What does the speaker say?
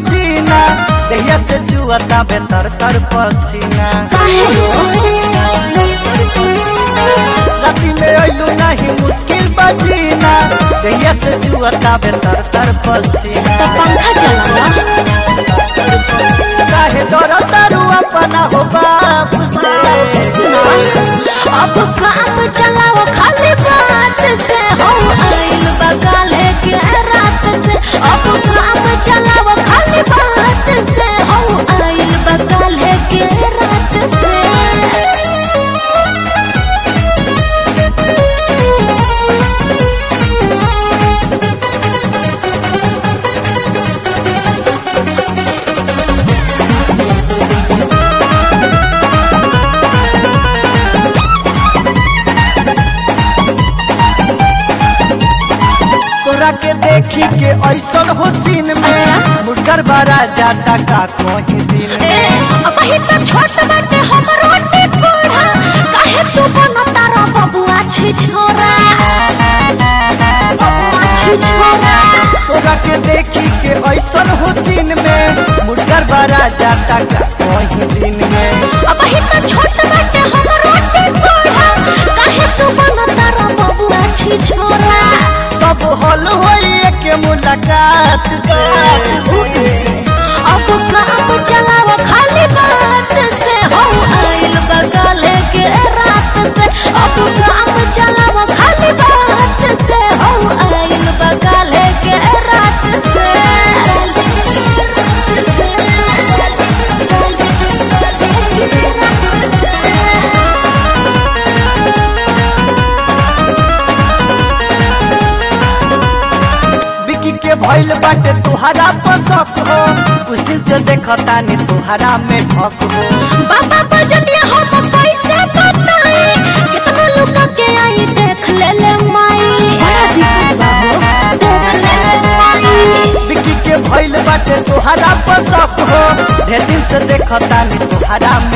बजीना दहिया से जुअता बेतर तर पसीना काहे हो राती में अइलू नहीं मुश्किल बजीना दहिया से जुअता बेतर तर पसीना तो पंखा चलावा काहे दर तारू अपना हो बाप से सुना अब काम चलाओ खाली बात से हो आइल बगाल है के रात से अब काम चलाओ खाली बात से हो आइल बगाल है के रात से तोरा के देखी के ऐसन हो सीन में अच्छा। मुर्गर बड़ा जाता का कोई दिन ए अब ही तो छोट बाटे हमरो टिकोड़ा काहे तू बनो तारा बबुआ छी छोरा बबुआ छी छोरा तोरा के देखी के ऐसन हो सीन में मुर्गर बड़ा जाता का कोई दिन में अब ही तो छोट बाटे हमरो टिकोड़ा काहे तू बनो तारा बबुआ छी छोरा सब हल होई के मुलाकात से अब काम चलाओ खाली बात से हो आइल बगल के रात से अब काम चलाओ खाली बात से हो आइल बगल के रात से बिकी के भइल बाटे तुहरा पसक हो उस दिन से देखता नी तुहरा में ठक हो बाबा बजनिया हम कैसे बताई कितना लोग के आई देख ले ले माई देख ले ले माई बिकी के भइल बाटे तुहरा पसक हो ढेर दिन से देखता नी तुहरा